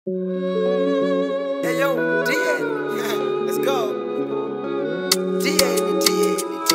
Hey yo, DN, let's go. DN, DN,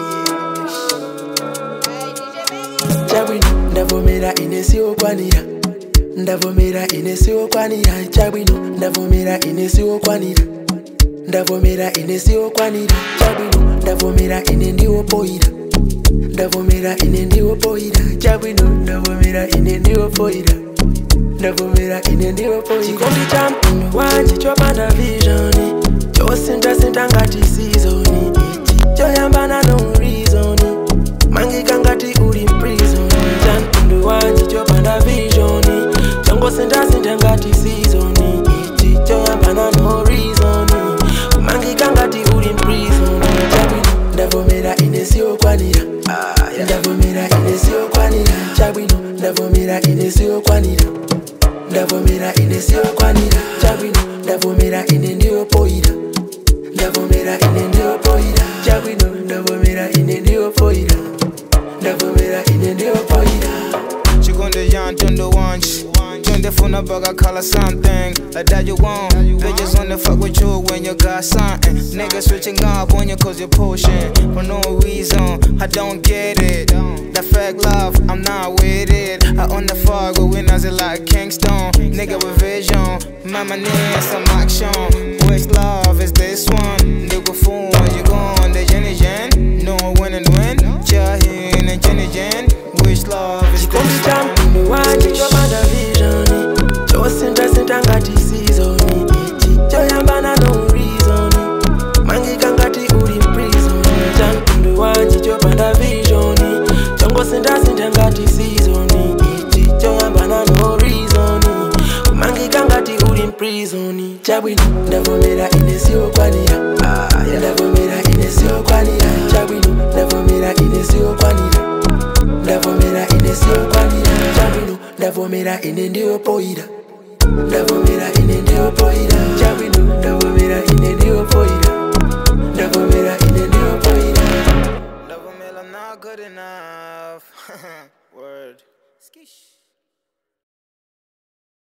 DN. chabwino ndavomera ine siwokwanira ndavomera ine siwokwanira chabwino ndavomera ine siwokwanira ndavomera ine siwokwanira chabwino ndavomera ine ndiwopoira ndavomera ine ndiwopoira chabwino ndavomera ine ndiwopoira ndavomera ine ndiwopoira chikondi cha mpindu wanje chopanda visioni chosintasinta ngati sizoni ichi choyambana no reason mangika ngati uli mprison cha mpindu wanje chopanda visioni chongosintasinta ngati sizoni ichi choyambana no reason mangika ngati uli mprison chabwino ndavomera ine siwokwanira ndavomera ine siwokwanira chabwino ndavomera ine siwokwanira ndavomera ine siwokwanira chabwino ndavomera ine ndiyopoira ndavomera ine ndiyopoira chabwino ndavomera ine ndiyopoira ndavomera ine ndiyopoira Chikunde yan tundo wanch Tunde funa bugger color something Like that you want Bitches wanna fuck with you when you got something Niggas switching up on you cause you're pushing For no reason, I don't get it That fake love, I'm not with it I own the fuck with winners like Kingston Nigga with vision Mama need some action Which love is this one? Nigga fool, you gone, the Jenny Jen No win and win Jahin and Jenny Jen Which love is chikondi this cha one? mpindu wanje chopanda visioni chosintasinta ngati sizoni ichi choyambana no reason mangika ngati uli mprison cha mpindu wanje chopanda visioni chongosintasinta ngati sizoni ichi choyambana no reason mangika ngati uli mprison chabwino ndavomera ine siwokwanira ndavomera ine siwokwanira chabwino ndavomera ine siwokwanira ndavomera ine siwokwanira chabwino ndavomera ine ndiyopoira ndavomera ine ndiyopoira chabwino ndavomera ine ndiyopoira ndavomera ine ndiyopoira Love 'em, I'm not good enough. Word. Skish.